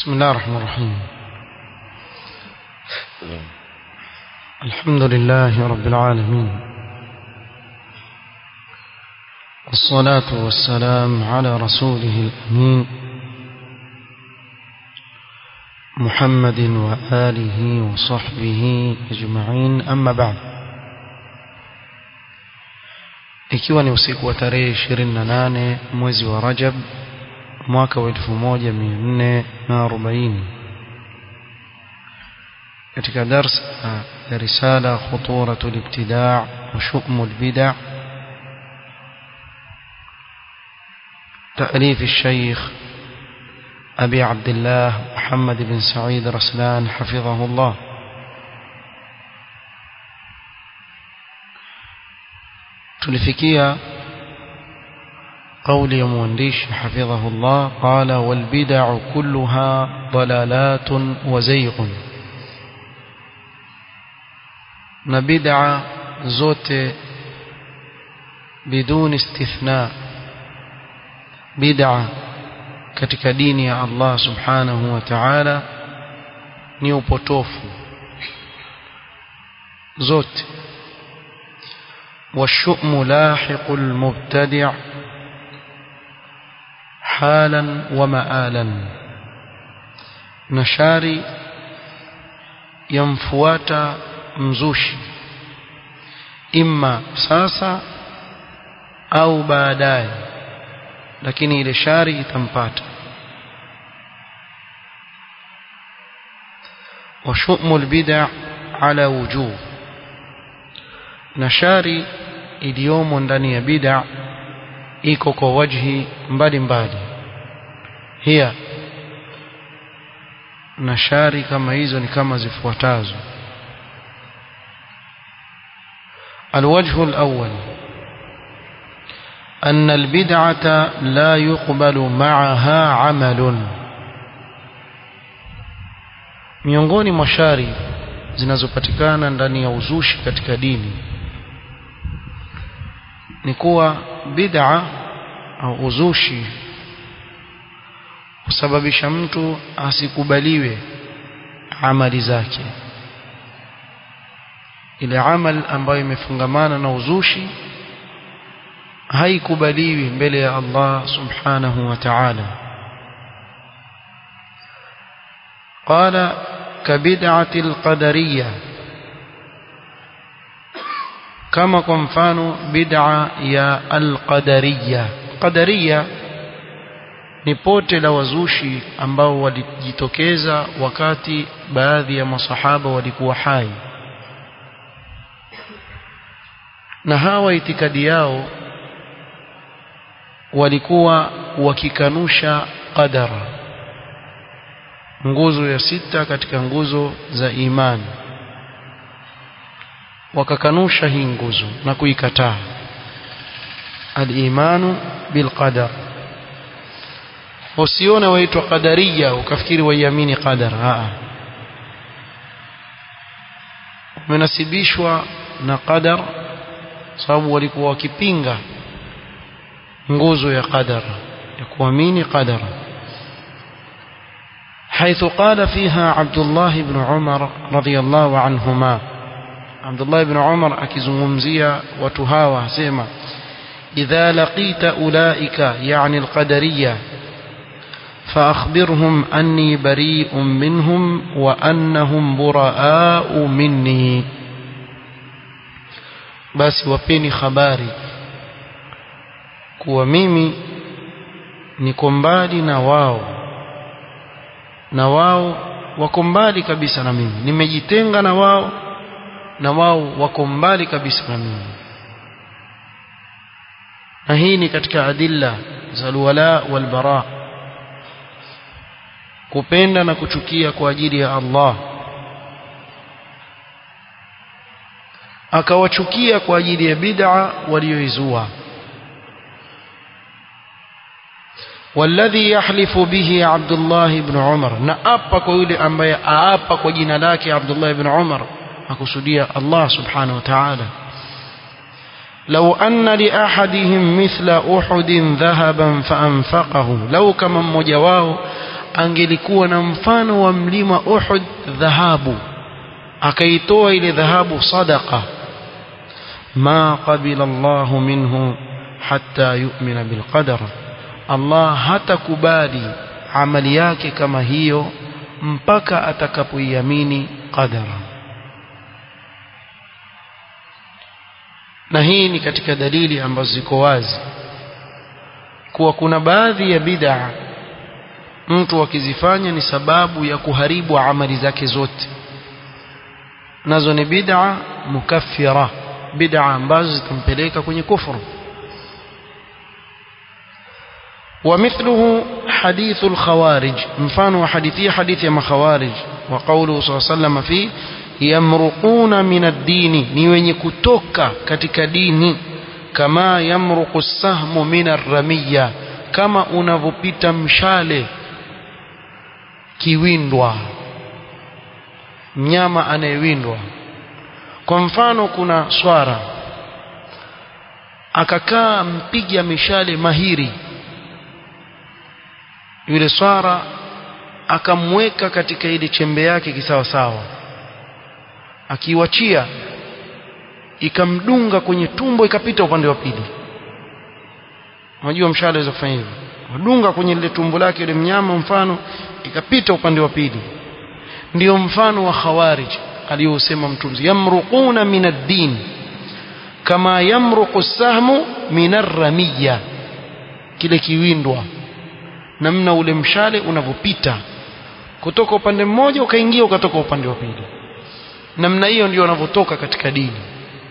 بسم الله الرحمن الرحيم الحمد لله رب العالمين والصلاة والسلام على رسوله الأمين محمد وآله وصحبه أجمعين أما بعد ikiwa ni usiku wa tarehe 28 mwezi wa Rajab mwaka wa 1440 katika darsa ya risala khuturatu al-ibtida' wa shukmu al-bid'a تأليف الشيخ أبي عبد الله محمد بن سعيد رسلان حفظه الله tulifikia قول يا مهندش حفظه الله قال والبدع كلها ضلالات وزيغ نبدع زوت بدون استثناء بدع katika dini ya Allah subhanahu wa ta'ala ni upotofu zote والشؤم لاحق المبتدع حالا ومآلا نشاري يمفوات مزوشي إما ساسا أو baadaye lakini ile shari itampata وشؤم البدع على وجوه نشاري iliyomo ndani ya bid'a iko kwa wajhi mbalimbali hiya na shari kama hizo ni kama zifuatazo الوجه الأول أن البدعة لا يقبل معها عمل miongoni mwa shari zinazopatikana ndani ya uzushi katika dini ni kuwa bid'a au uzushi husababisha mtu asikubaliwe amali zake ile amal ambayo imefungamana na uzushi haikubaliwi mbele ya Allah subhanahu wa ta'ala قال كبدعة القدرية kama kwa mfano bid'a ya al-qadariyya qadariyya ni pote la wazushi ambao walijitokeza wakati baadhi ya masahaba walikuwa hai na hawa itikadi yao walikuwa wakikanusha qadara nguzo ya sita katika nguzo za imani wakakanusha hii nguzo na kuikataa al-imanu bilqadar usione waitwa qadariya ukafikiri waiamini qadar a umenasibishwa na qadar sababu walikuwa wakipinga nguzo ya qadar ya kuamini qadar حيث قال فيها عبد الله بن عمر رضي الله عنهما Abdullah ibn Umar akizungumzia watu hawa asema idha laqita ulaika yani alqadariyya فأخبرهم أني بريء منهم وأنهم براء مني basi wapeni habari kuwa mimi niko mbali na wao na wao wako mbali kabisa na mimi nimejitenga na wao na wao wako mbali kabisa na mimi na hii ni katika adilla za alwala walbara kupenda na kuchukia kwa ajili ya Allah akawachukia kwa ajili ya bid'a walioizua والذي يحلف به عبد الله بن عمر نأبا kwa yule ambaye aapa kwa jina lake Abdullah ibn Umar akusudia Allah subhanahu wa ta'ala لو أن لأحدهم مثل أحد ذهبا فأنفقه لو كما mmoja wao angelikuwa na mfano wa mlima Uhud dhahabu akaitoa ile dhahabu sadaqa ma qabila Allahu minhu hatta yu'mina bilqadar Allah hatakubali amali yake kama hiyo mpaka atakapoiamini qadara na hii ni katika dalili ambazo ziko wazi kuwa kuna baadhi ya bid'a mtu akizifanya ni sababu ya kuharibu amali zake zote nazo ni bid'a mukaffira bid'a ambazo zitampeleka kwenye kufuru ومثله حديث الخوارج مفان وحديثي حديث يا خوارج وقوله صلى الله عليه وسلم فيه يمرقون من الدين ni wenye kutoka katika dini kama yamruqu as-sahmu min ar-ramiyya kama unavopita mshale kiwindwa mnyama anayewindwa kwa mfano kuna swara akakaa mpiga mishale mahiri yule swara akamweka katika ile chembe yake kisawa sawa akiwachia ikamdunga kwenye tumbo ikapita upande wa pili unajua mshale unaweza kufanya hivyo wadunga kwenye lile tumbo lake yule mnyama mfano ikapita upande wa pili ndio mfano wa khawarij aliyosema mtunzi yamruquna min ad-din kama yamruqu as-sahmu min ar-ramiyya kile kiwindwa namna ule mshale unavyopita kutoka upande mmoja ukaingia ukatoka upande wa pili namna hiyo ndio wanavyotoka katika dini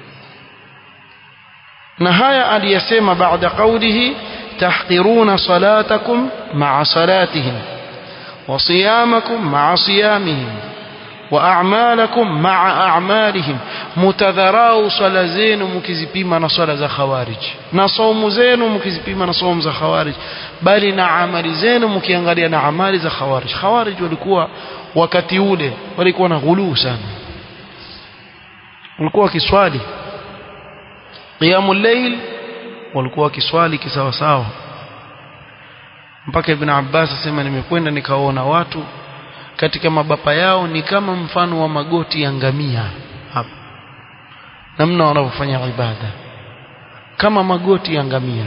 na haya aliyasema baada qawlihi tahqiruna salatakum ma'a salatihim wa siyamakum ma'a siyamihim wa a'malakum ma'a a'malihim mutadharau swala zenu mkizipima na swala za khawarij na saumu zenu mkizipima na saumu za khawarij bali na amali zenu mkiangalia na amali za khawarij khawarij walikuwa wakati ule walikuwa na ghuluu sana walikuwa wakiswali qiyamul layl walikuwa wakiswali kisawa sawa mpaka ibn Abbas asema nimekwenda nikaona watu katika mabapa yao ni kama mfano wa magoti ya ngamia hapa namna wanavyofanya ibada kama magoti ya ngamia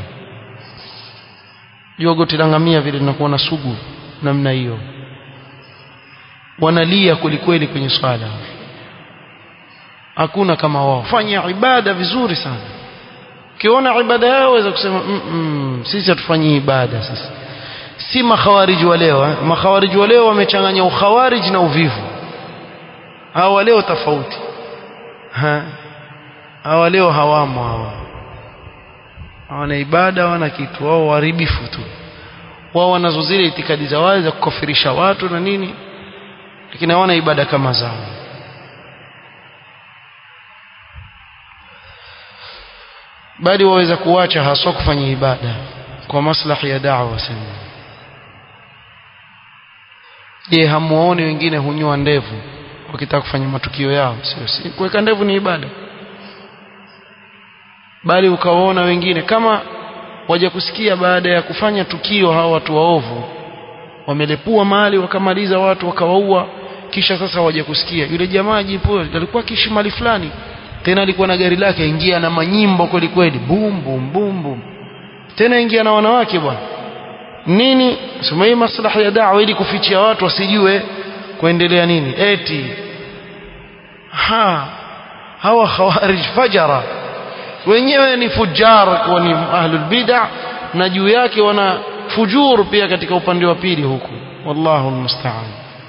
jua goti la ngamia vile linakuwa na sugu namna hiyo wanalia kwelikweli kwenye swala hakuna kama wao fanya ibada vizuri sana ukiona ibada yao waweza kusema mm -mm, sisi hatufanyi ibada sisi si makhawariji wa leo eh? makhawariji wa leo wamechanganya ukhawariji na uvivu hawa leo tofauti ha hawa leo hawamo hawa hawana ibada hawana kitu wao waharibifu tu wao wanazo zile itikadi za wazi za kukafirisha watu na nini lakini hawana ibada kama zao bali waweza kuacha haswa kufanya ibada kwa maslahi ya da'wa sema je hamuoni wengine hunyoa ndevu wakitaka kufanya matukio yao sio si kuweka ndevu ni ibada bali ukawaona wengine kama waja kusikia baada ya kufanya tukio hao watu waovu wamelepua mali wakamaliza watu wakawaua kisha sasa waja kusikia yule jamaa jipo alikuwa akiishi mali fulani tena alikuwa na gari lake ingia na manyimbo kweli kweli bum bum bum bum tena ingia na wanawake bwana nini sema hii maslahi ya da'wa ili kufichia watu wasijue kuendelea nini eti ha hawa khawarij fajara wenyewe ni fujar kwa ni ahlul bid'ah na juu yake wana fujur pia katika upande wa pili huku wallahu almusta'an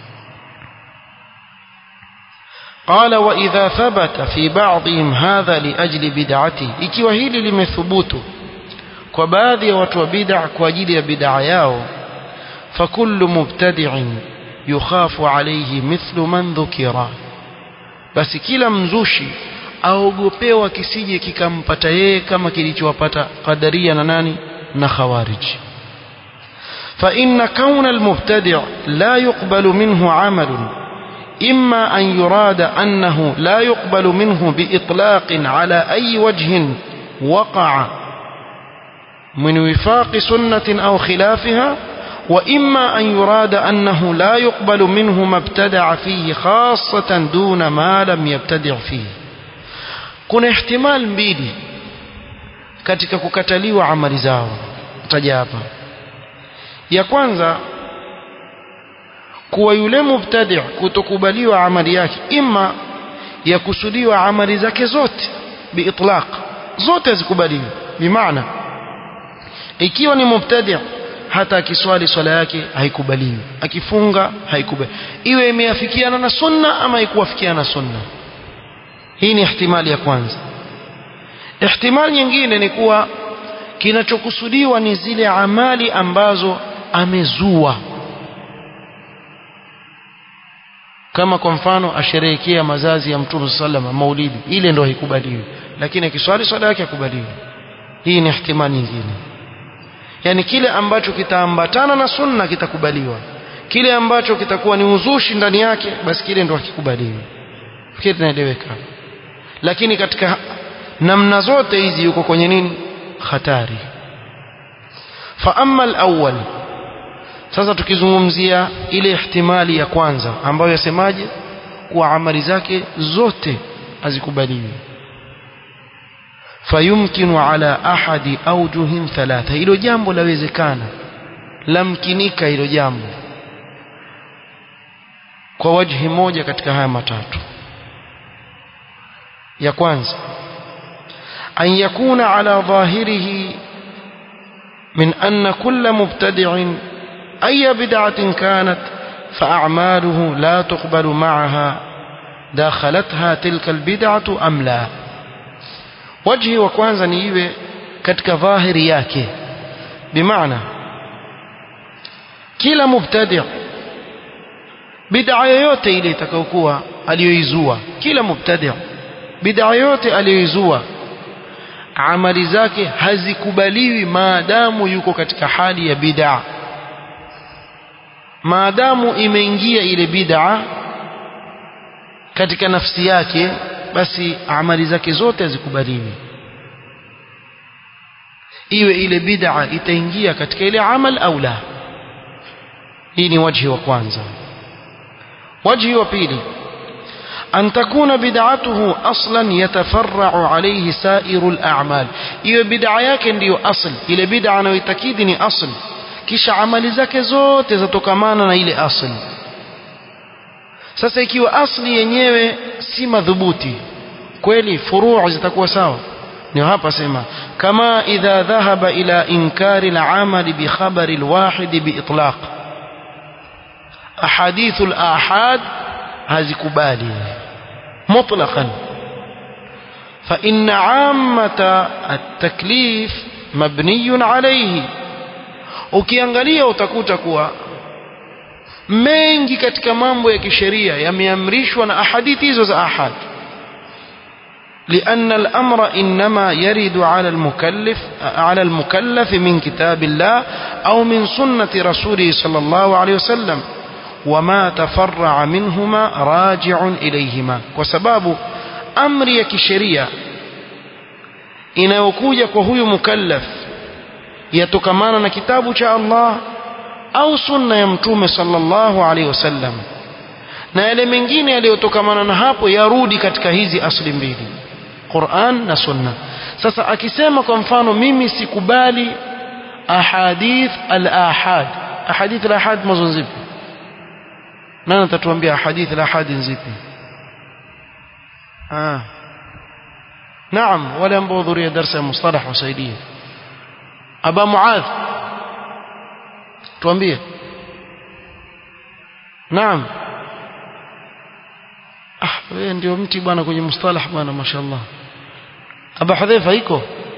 قال وإذا ثبت في بعضهم هذا لأجل بدعته ikiwa hili limethubutu kwa baadhi ya watu wa bid'a kwa ajili ya bid'a yao fakullu mubtadi'in yukhafu alayhi mithlu man dhukira basi kila mzushi aogopewa kisije kikampata yeye kama kilichowapata qadaria na nani na khawarij فإن كون المبتدع لا يقبل منه عمل إما أن يراد أنه لا يقبل منه بإطلاق على أي وجه وقع من وفاق سنة أو خلافها وإما أن يراد أنه لا يقبل منه ما ابتدع فيه خاصة دون ما لم يبتدع فيه kuna ihtimal mbili katika kukataliwa amali zao taja hapa ya kwanza kuwa yule mubtadi' kutokubaliwa amali yake ima ya kusudiwa amali zake zote biitlaq zote zikubaliwe bimaana ikiwa ni mubtadi' hata akiswali swala yake haikubaliwi akifunga haikubaliwi iwe imeafikiana na sunna ama haikuafikiana na sunna hii ni ihtimali ya kwanza ihtimali nyingine ni kuwa kinachokusudiwa ni zile amali ambazo amezua kama kwa mfano asherehekea mazazi ya mtume sallama maulidi ile ndio haikubaliwi lakini akiswali swala yake hakubaliwi hii ni ihtimali nyingine yani kile ambacho kitaambatana na sunna kitakubaliwa kile ambacho kitakuwa ni uzushi ndani yake basi kile ndio hakikubaliwi fikiri tunaeleweka lakini katika namna zote hizi yuko kwenye nini hatari fa amma al-awwal sasa tukizungumzia ile ihtimali ya kwanza ambayo yasemaje kuwa amali zake zote hazikubaliwi fayumkinu ala ahadi awjuhin thalatha hilo jambo lawezekana lamkinika hilo jambo kwa wajhi moja katika haya matatu ya kwanza an yakuna ala dhahirihi min anna kulla mubtadi'in أي بدعة كانت فأعماله لا تقبل معها داخلتها تلك البدعة أم لا وجهي وكوانزا نيوي كتك ظاهر yake بمعنى kila mubtadi' bid'a yoyote ile itakayokuwa aliyoizua kila mubtadi' bid'a yoyote aliyoizua amali zake hazikubaliwi maadamu yuko katika hali ya bid'a maadamu imeingia ile bid'a katika nafsi yake basi amali zake zote hazikubaliwi iwe ile bid'a itaingia katika ile amal au la hii ni wajhi wa kwanza wajhi wa pili أن تكون بدعته أصلا يتفرع عليه سائر الأعمال إيه بدعة yake ndio asl ile bid'a anayoitakidi ni asl kisha amali zake zote zatokamana na ile asli sasa ikiwa asli yenyewe si madhubuti kweli furuu zitakuwa sawa ni hapa sema kama idha dhahaba ila inkari al-amali bi khabari al-wahid bi itlaq ahadith al-ahad hazikubali mutlaqan فإن عامة التكليف مبني عليه ukiangalia utakuta kuwa mengi katika mambo ya kisheria yameamrishwa na ahadithi hizo za ahad لأن الأمر إنما يرد على المكلف على المكلف من كتاب الله أو من سنة رسوله صلى الله عليه وسلم وما تفرع منهما راجع إليهما وسباب أمر يكشريا inayokuja kwa huyu mukallaf yatokamana na kitabu cha Allah au sunna ya mtume sallallahu alaihi wasallam na yale mengine yaliyotokamana na hapo yarudi katika hizi asli mbili Qur'an na sunna sasa akisema kwa mfano mimi sikubali ahadith al-ahad ahadith al-ahad mazo zipi nani atatuambia ahadith al-ahad zipi ah نعم ولا ambao درس المصطلح وسaidia aba muadh tuambie naam ah wewe ndio mti bwana kwenye mustalah bwana mashaallah aba hudhaifa iko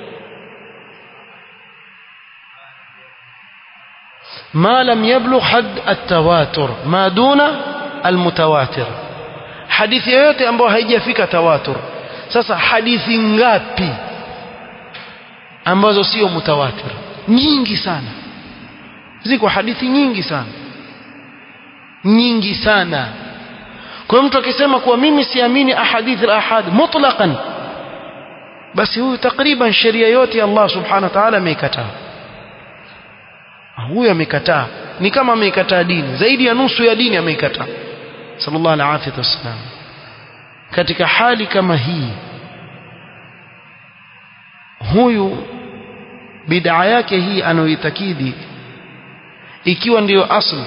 ما لم يبلغ حد التواتر ما دون المتواتر hadithi yoyote ambayo haijafika tawatur sasa hadithi ngapi ambazo sio mutawatir nyingi sana ziko hadithi nyingi sana nyingi sana kwa mtu akisema kuwa mimi siamini ahadith al-ahad mutlaqan basi huyu takriban sheria yote Allah subhanahu wa ta'ala ameikataa huyu amekataa ni kama ameikataa dini zaidi ya nusu ya dini ameikataa sallallahu alaihi wasallam katika hali kama hii huyu bid'a yake hii anayoitakidi ikiwa ndiyo asli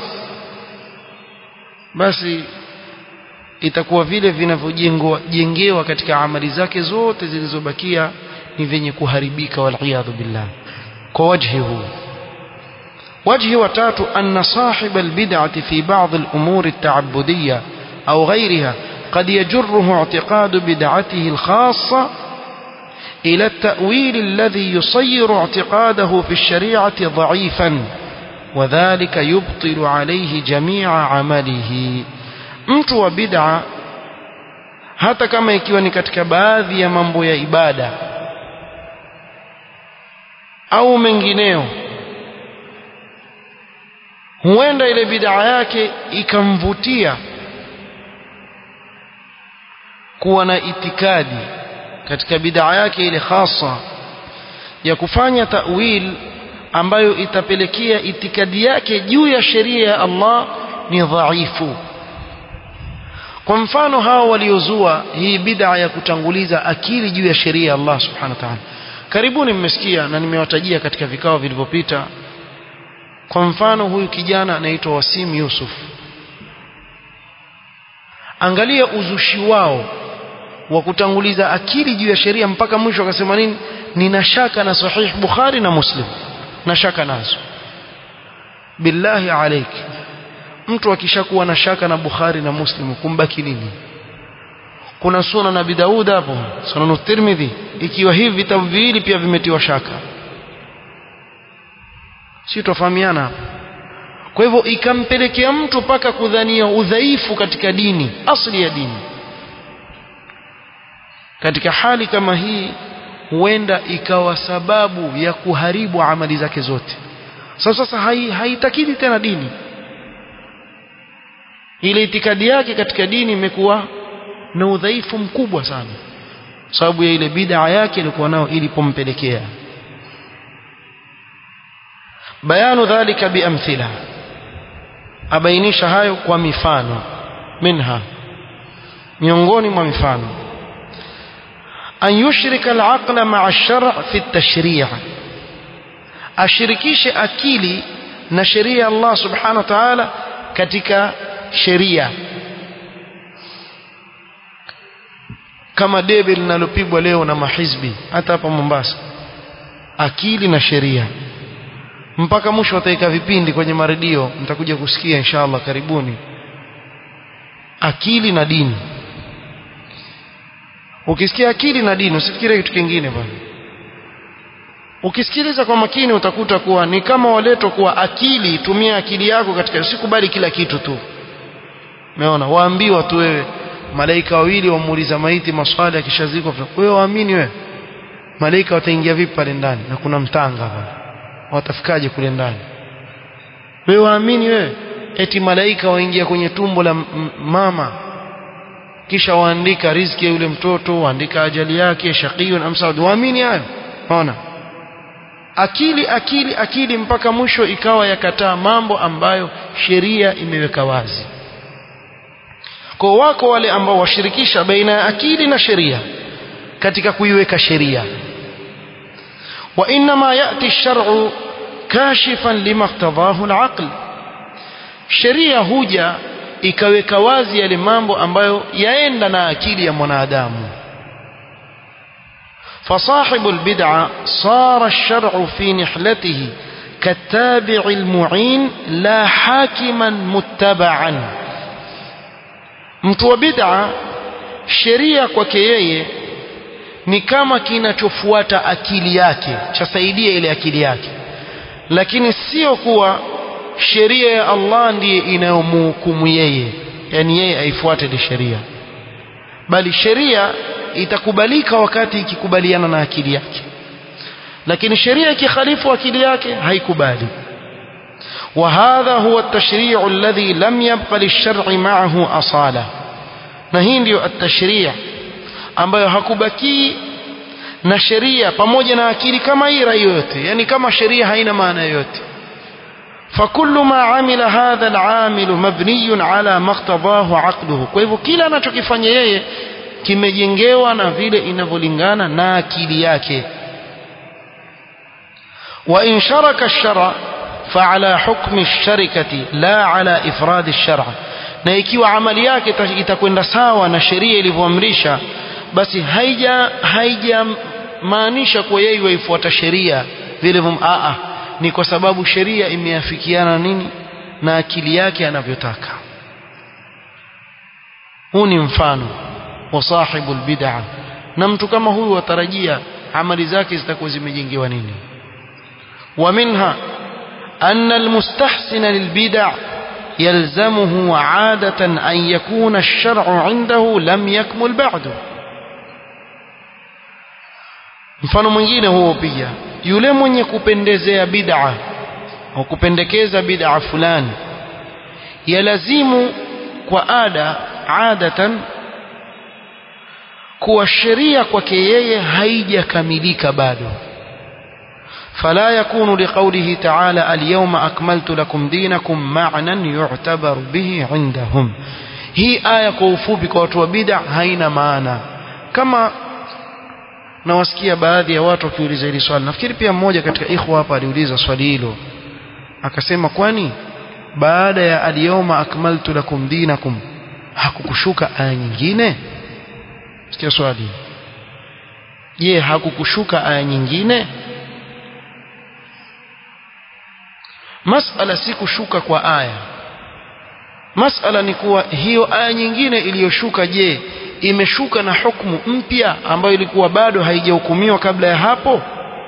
basi itakuwa vile vinavyojengwa jengewa katika amali zake zote zilizobakia ni vyenye kuharibika waliyadhu billah kwa wajhi huu وجه وتات أن صاحب البدعة في بعض الأمور التعبدية أو غيرها قد يجره اعتقاد بدعته الخاصة إلى التأويل الذي يصير اعتقاده في الشريعة ضعيفا وذلك يبطل عليه جميع عمله mtu wa bid'a hata kama ikiwa ni katika baadhi ya mambo ya ibada au mengineo huenda ile bid'a yake ikamvutia kuwa na itikadi katika bid'a yake ile hasa ya kufanya ta'wil ambayo itapelekea itikadi yake juu ya sheria ya Allah ni dhaifu kwa mfano hao waliozua hii bid'a ya kutanguliza akili juu ya sheria ya Allah subhanahu wa ta'ala karibuni mmesikia na nimewatajia katika vikao vilivyopita kwa mfano huyu kijana anaitwa Wasim Yusuf angalia uzushi wao wa kutanguliza akili juu ya sheria mpaka mwisho akasema nini nina shaka na sahih Bukhari na Muslim na shaka nazo billahi alaik mtu akishakuwa na shaka na Bukhari na Muslim kumbaki nini kuna suna na Daud hapo sunan Tirmidhi ikiwa hivi vitabu viwili pia vimetiwa shaka si tofahamiana hapo kwa hivyo ikampelekea mtu mpaka kudhania udhaifu katika dini asli ya dini katika hali kama hii huenda ikawa sababu ya kuharibu amali zake zote sasa sasa haitakidi hai tena dini ile itikadi yake katika dini imekuwa na udhaifu mkubwa sana sababu ya ile bid'a yake ilikuwa nao ilipompelekea bayanu dhalika biamthila abainisha hayo kwa mifano minha miongoni mwa mifano an yushrika al-aqla ma'a ash-shar' fi at-tashri' ashirikishe akili na sheria ya Allah subhanahu wa ta'ala katika sheria kama debe linalopigwa leo na mahizbi hata hapa Mombasa akili na sheria mpaka mwisho wataweka vipindi kwenye maredio mtakuja kusikia inshallah karibuni akili na dini ukisikia akili na dini usifikirie kitu kingine bwana ukisikiliza kwa makini utakuta kuwa ni kama waleto kuwa akili tumia akili yako katika usikubali kila kitu tu umeona waambiwa tu wewe malaika wawili wamuuliza maiti maswali akishazikwa wewe waamini wewe malaika wataingia vipi pale ndani na kuna mtanga hapa watafikaje kule ndani wewe waamini wewe eti malaika waingia kwenye tumbo la mama kisha waandika riziki ya yule mtoto waandika ajali yake shaqiyun am saad waamini hayo unaona akili akili akili mpaka mwisho ikawa yakataa mambo ambayo sheria imeweka wazi kwa wako wale ambao washirikisha baina ya akili na sheria katika kuiweka sheria وإنما يأتي الشرع كاشفا لما اقتضاه العقل sheria huja ikaweka wazi yale mambo ambayo yaenda na akili ya mwanadamu فصاحب البدعة صار الشرع في نحلته كالتابع المعين لا حاكما متبعا mtu wa bid'a sheria kwake yeye ni kama kinachofuata akili yake chasaidia ile akili yake lakini sio kuwa sheria ya Allah ndiye inayomhukumu yeye yani yeye aifuate ile sheria bali sheria itakubalika wakati ikikubaliana na akili yake lakini sheria ikikhalifu akili yake haikubali وهذا هو التشريع الذي لم يبق للشرع معه أصالة na hii ndio التشريع ambayo hakubaki na sheria pamoja na akili kama ira yoyote yani kama sheria haina maana yoyote فكل ما عمل هذا العامل مبني على ما اقتضاه عقله kwa hivyo kila anachokifanya yeye kimejengewa na vile inavyolingana na akili yake وإن شرك الشرع فعلى حكم الشركة لا على إفراد الشرع na ikiwa amali yake itakwenda sawa na sheria ilivyoamrisha basi haija haijamaanisha kuwa yeye waifuata sheria vile a ni kwa sababu sheria imeafikiana nini na akili yake anavyotaka huu ni mfano wa sahibu bid'a na mtu kama huyu watarajia amali zake zitakuwa zimejengewa nini ومنها أن المستحسن للبدع يلزمه عادة أن يكون الشرع عنده لم يكمل بعد mfano mwingine huo pia yule mwenye kupendezea bid'a au kupendekeza bid'a fulani yalazimu kwa ada adatan kuwa sheria kwake yeye haijakamilika bado فلا يكون لقوله تعالى اليوم أكملت لكم دينكم معنى يعتبر به عندهم هي آية كوفوبي كواتوا بدع هين معنا كما nawasikia baadhi ya watu wakiuliza hili swali nafikiri pia mmoja katika ikhwa hapa aliuliza swali hilo akasema kwani baada ya alyawma akmaltu lakum dinakum hakukushuka aya nyingine sikia swali je hakukushuka aya nyingine masala si kushuka kwa aya masala ni kuwa hiyo aya nyingine iliyoshuka je imeshuka na hukumu mpya ambayo ilikuwa bado haijahukumiwa kabla ya hapo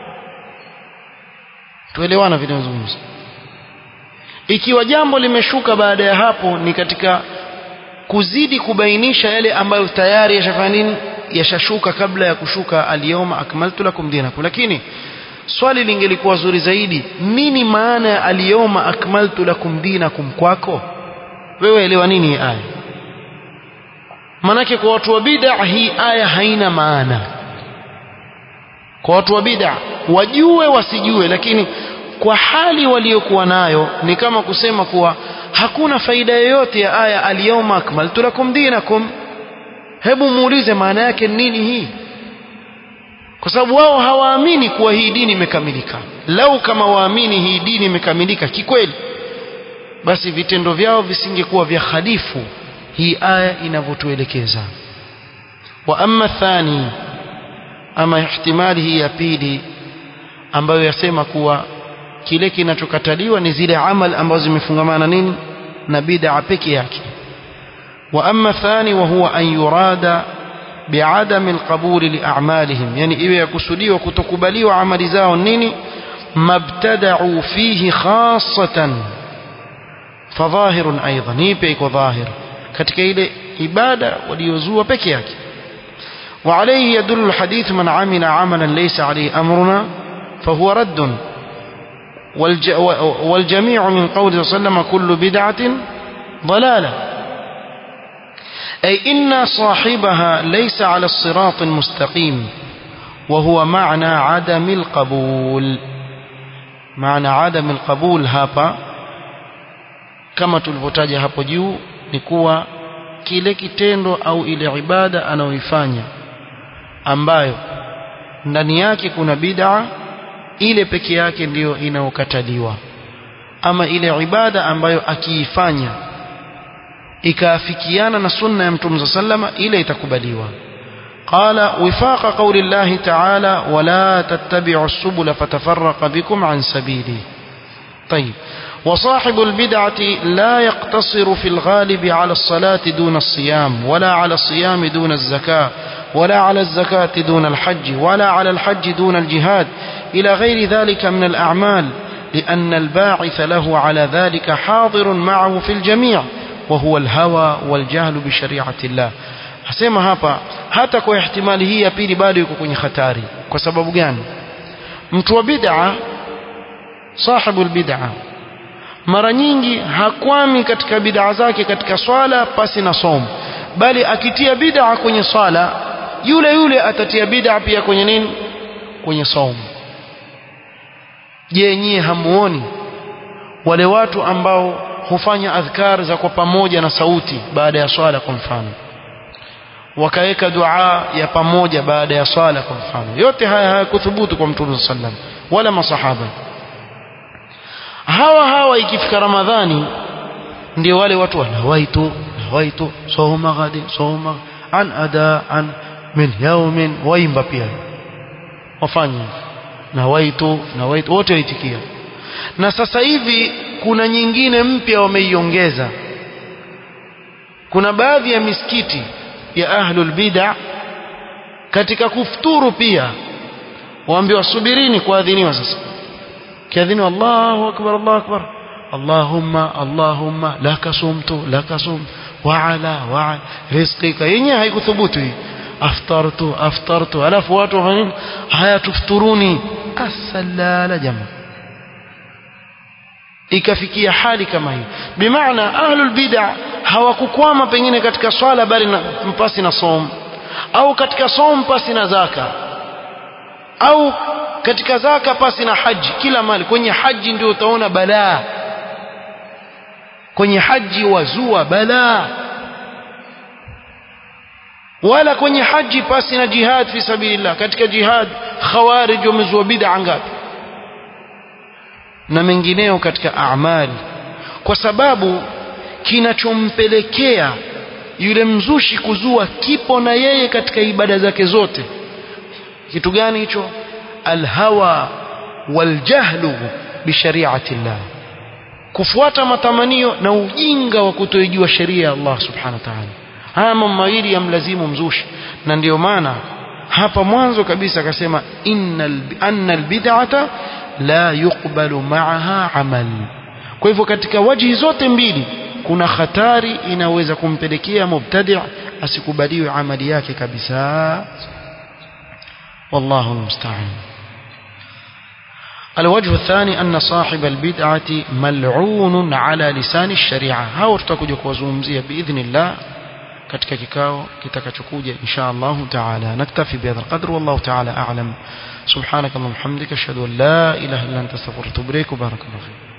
tuelewana vile nazungumza ikiwa jambo limeshuka baada ya hapo ni katika kuzidi kubainisha yale ambayo tayari yashafanya nini yashashuka kabla ya kushuka alyawma akmaltu lakum dinakum lakini swali lingelikuwa zuri zaidi nini maana ya alyawma akmaltu lakum dinakum kwako wewe elewa nini hii aya manake kwa watu wa bid'a hii aya haina maana kwa watu wa bid'a wajue wasijue lakini kwa hali waliokuwa nayo ni kama kusema kuwa hakuna faida yoyote ya aya alyawma akmaltu lakum dinakum hebu muulize maana yake nini hii kwa sababu wao hawaamini kuwa hii dini imekamilika lau kama waamini hii dini imekamilika kikweli basi vitendo vyao visingekuwa vya khalifu hii aya inavyotuelekeza wa amma thani ama ihtimali hii ya pili ambayo yasema kuwa kile kinachokataliwa ni zile amal ambazo zimefungamana nini na bid'a peke yake wa amma thani wa huwa an yurada بعدم القبول لأعمالهم يعني إذا يكسديوا كتكبليوا عمل زاو نيني ما ابتدعوا فيه خاصة فظاهر أيضا نيبيك وظاهر katika ile ibada waliozua peke yake وعليه يدل الحديث من عمل عملا ليس عليه أمرنا فهو رد والجميع من قوله صلى الله عليه وسلم كل بدعة ضلالة أي إن صاحبها ليس على الصراط المستقيم وهو معنى عدم القبول معنى عدم القبول hapa kama tulivyotaja hapo juu ni kuwa kile kitendo au ile ibada anayoifanya ambayo ndani yake kuna bid'a ile peke yake ndiyo inaokataliwa ama ile ibada ambayo akiifanya ikaafikiana na sunna ya mtume sallama ile itakubaliwa قال وفاق قول الله تعالى ولا تتبعوا السبل فتفرق بكم عن سبيله طيب وصاحب البدعة لا يقتصر في الغالب على الصلاة دون الصيام ولا على الصيام دون الزكاة ولا على الزكاة دون الحج ولا على الحج دون الجهاد إلى غير ذلك من الأعمال لأن الباعث له على ذلك حاضر معه في الجميع وهو الهوى والجهل بشريعة الله hasema hapa hata kwa ihtimali hii ya pili bado yuko kwenye hatari kwa sababu gani mtu wa bid'a sahibu bid'a mara nyingi hakwami katika bid'a zake katika swala pasi na somo bali akitia bid'a kwenye swala yule yule atatia bid'a pia kwenye nini kwenye somo je nyie hamuoni wale watu ambao hufanya adhkar za kwa pamoja na sauti baada ya swala kwa mfano wakaweka dua ya pamoja baada ya swala kwa mfano yote haya hayakuthubutu kwa mtume sallam wala masahaba hawa hawa ikifika ramadhani ndio wale watu wanawaitu nawaitu soma ghadi soma an ada an min yaumin waimba pia wafanye nawaitu nawaitu wote waitikia na sasa hivi kuna nyingine mpya wameiongeza kuna baadhi ya misikiti ya ahlul bid'a katika kufuturu pia waambiwa subirini kuadhiniwa sasa kiadhiniwa Allahu akbar Allahu akbar Allahumma Allahumma laka sumtu laka sum wa ala wa rizqika yenyewe haikuthubutu hii aftartu aftartu alafu watu wafanya haya tufturuni asalala jamaa ikafikia hali kama hii bimaana ahlul bid'a hawakukwama pengine katika swala bali na mpasi na som au katika som pasi na zaka au katika zaka pasi na haji kila mali kwenye haji ndio utaona balaa kwenye haji wazua balaa wala kwenye haji pasi na jihad fi sabilillah katika jihad khawarij wamezua bid'a ngapi na mengineo katika amali kwa sababu kinachompelekea yule mzushi kuzua kipo na yeye katika ibada zake zote kitu gani hicho alhawa waljahlu bishariati llah kufuata matamanio na ujinga wa kutoijua sheria ya Allah subhanahu wa ta'ala haya mambo mawili yamlazimu mzushi na ndiyo maana hapa mwanzo kabisa akasema innal anna albid'ata la yuqbalu ma'aha amal kwa hivyo katika wajihi zote mbili kuna hatari inaweza kumpelekea mubtadi' asikubaliwe amali yake kabisa wallahu musta'an الوجه الثاني أن صاحب البدعة ملعون على لسان الشريعة هاو tutakuja kuwazungumzia باذن الله katika kikao kitakachokuja insha Allah taala naktafi bihadha alqadr wallahu taala a'lam subhanaka allahumma hamdika ashhadu an la ilaha illa anta astaghfiruka wa atubu ilaik barakallahu